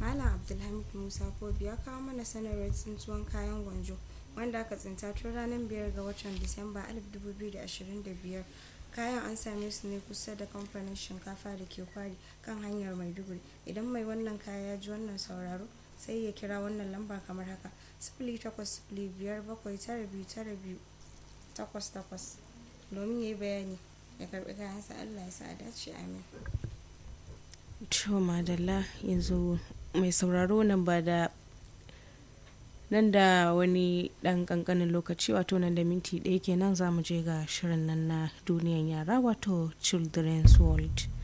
malam abdulhamid musa kobi ya kawo mana sanarwar tsintuwan kayan gwanjo wanda aka tsinta tun ranar biyar ga watan disamba 2025 kayan an same su ne kusa da kamfanin shinkafa da ke kwari kan hanyar maiduguri idan mai wannan kaya ya ji wannan sauraro sai ya kira wannan lamba kamar haka sifili takwas sifili biyar bakwai tara biyu tara biyu takwas takwas domin ya yi bayani ya karbi kayansa allah ya sa a dace amin to madalla yanzu mai sauraro nan ba da nan da wani dan kankanin lokaci wato nan da minti ɗaya kenan za mu je ga shirin nan na duniyan yara wato children's world